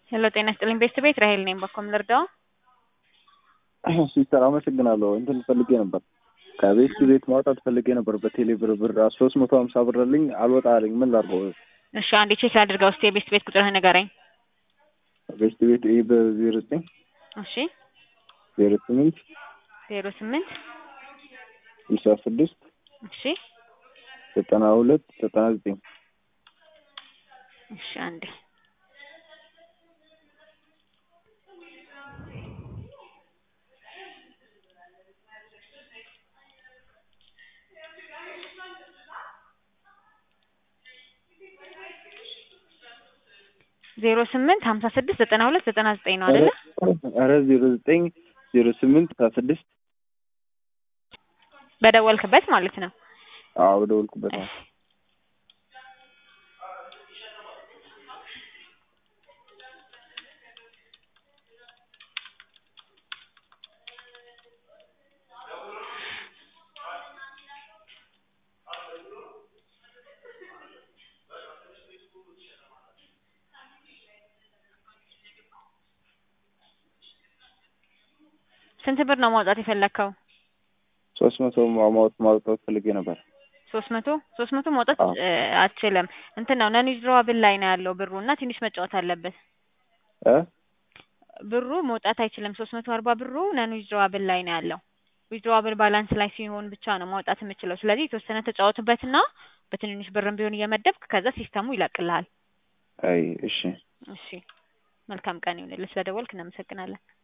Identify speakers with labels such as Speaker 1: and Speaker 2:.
Speaker 1: ሄሎ ጤና ይስጥልኝ ቤተሰብ ቤት ራሄል ነኝ። በኮም ልርዳው?
Speaker 2: ሲስተር አመሰግናለሁ። እንትን ፈልጌ ነበር ከቤት ቤት ማውጣት ፈልጌ ነበር። በቴሌ ብር ብር ሶስት መቶ ሀምሳ ብር አለኝ አልወጣ አለኝ። ምን ላድርገው?
Speaker 1: እሺ አንዴ ቼክ አድርገው እስኪ የቤት ቤት ቁጥርህ ንገረኝ።
Speaker 2: ቤት ቤት ይህ በዜሮ ዘጠኝ
Speaker 1: እሺ
Speaker 2: ዜሮ ስምንት
Speaker 1: ዜሮ ስምንት
Speaker 2: ስልሳ ስድስት
Speaker 1: እሺ
Speaker 2: ዘጠና ሁለት ዘጠና ዘጠኝ
Speaker 1: እሺ አንዴ ዜሮ ስምንት ሀምሳ ስድስት ዘጠና ሁለት ዘጠና ዘጠኝ ነው አይደለ?
Speaker 2: ኧረ ዜሮ ዘጠኝ ዜሮ ስምንት ስልሳ ስድስት
Speaker 1: በደወልክበት ማለት ነው።
Speaker 2: አዎ በደወልኩበት ነው።
Speaker 1: ስንት ብር ነው ማውጣት የፈለግከው?
Speaker 2: ሶስት መቶ ማውጣት ማውጣት ፈልጌ ነበር።
Speaker 1: ሶስት መቶ ሶስት መቶ ማውጣት
Speaker 2: አዎ።
Speaker 1: እ አትችልም። እንትን ነው ነን ዊዝድሮዋብል ላይ ነው ያለው ብሩ እና ትንሽ መጫወት አለበት።
Speaker 2: እ
Speaker 1: ብሩ መውጣት አይችልም። ሶስት መቶ አርባ ብሩ ነን ዊዝድሮዋብል ላይ ነው ያለው። ዊዝድሮዋብል ባላንስ ላይ ሲሆን ብቻ ነው ማውጣት የምችለው። ስለዚህ የተወሰነ ተጫወትበትና በትንንሽ ብርም ቢሆን እየመደብክ ከዛ ሲስተሙ ይለቅልሃል።
Speaker 2: አይ እሺ
Speaker 1: እሺ መልካም ቀን ይሁንልህ። ስለደወልክ እናመሰግናለን።